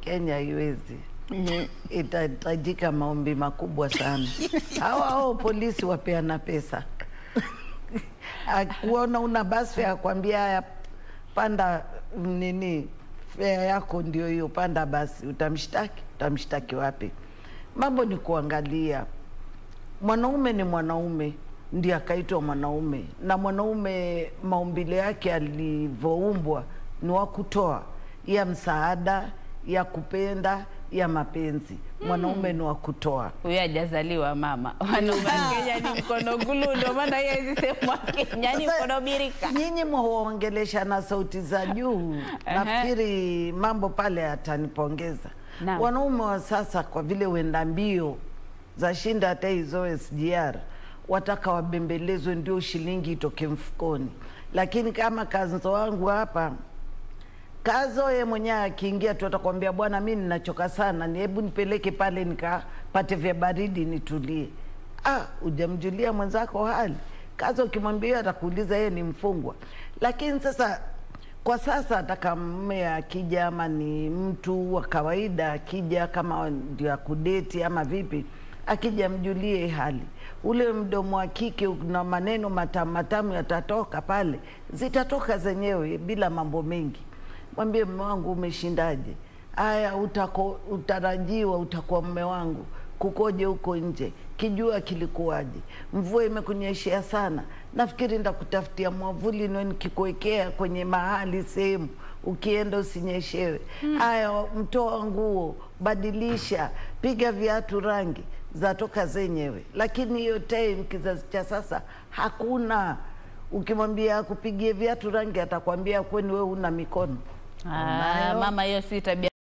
Kenya haiwezi. Itahitajika maombi makubwa sana. Hao hao polisi wapeana pesa, akuona una basi fare akwambia haya, panda nini, fare yako ndio hiyo, panda basi. Utamshtaki? Utamshtaki wapi? Mambo ni kuangalia mwanaume ni mwanaume ndiye akaitwa mwanaume, na mwanaume maumbile yake alivyoumbwa ni wa kutoa, ya msaada, ya kupenda, ya mapenzi. Mwanaume ni wa kutoa. Huyo hajazaliwa mama. Wanaume wa Kenya ni mkono gulu, ndio maana yeye hizi sehemu wa Kenya ni Sasa, mkono birika. Nyinyi mwaongelesha na sauti za juu, nafikiri mambo pale atanipongeza. Naam. Wanaume wa sasa kwa vile wenda mbio za shinda hata hizo SGR, wataka wabembelezwe ndio shilingi itoke mfukoni, lakini kama kazo wangu hapa Kazo ye mwenyewe akiingia tu atakwambia bwana, mi ninachoka sana, ni hebu nipeleke pale nikapate vya baridi nitulie. Ah, hujamjulia mwenzako hali. Kazo ukimwambia hiyo atakuuliza yeye ni mfungwa. Lakini sasa kwa sasa ataka mme akija, ama ni mtu wa kawaida akija, kama ndio akudeti ama vipi, akija mjulie hali. Ule mdomo wa kike na maneno matamu matamu yatatoka pale, zitatoka zenyewe bila mambo mengi mwambie mme wangu umeshindaje? Aya, utako utarajiwa utakuwa mme wangu, kukoje huko nje? Kijua kilikuwaje? Mvua imekunyeshea sana, nafikiri ndakutafutia mwavuli niwe nikikuwekea kwenye mahali sehemu, ukienda usinyeshewe. Aya, mtoa nguo, badilisha, piga viatu rangi, zatoka zenyewe. Lakini hiyo time kizazi cha sasa hakuna. Ukimwambia akupigie viatu rangi, atakwambia kweni wewe una mikono Ah, Unayo? mama, hiyo si tabia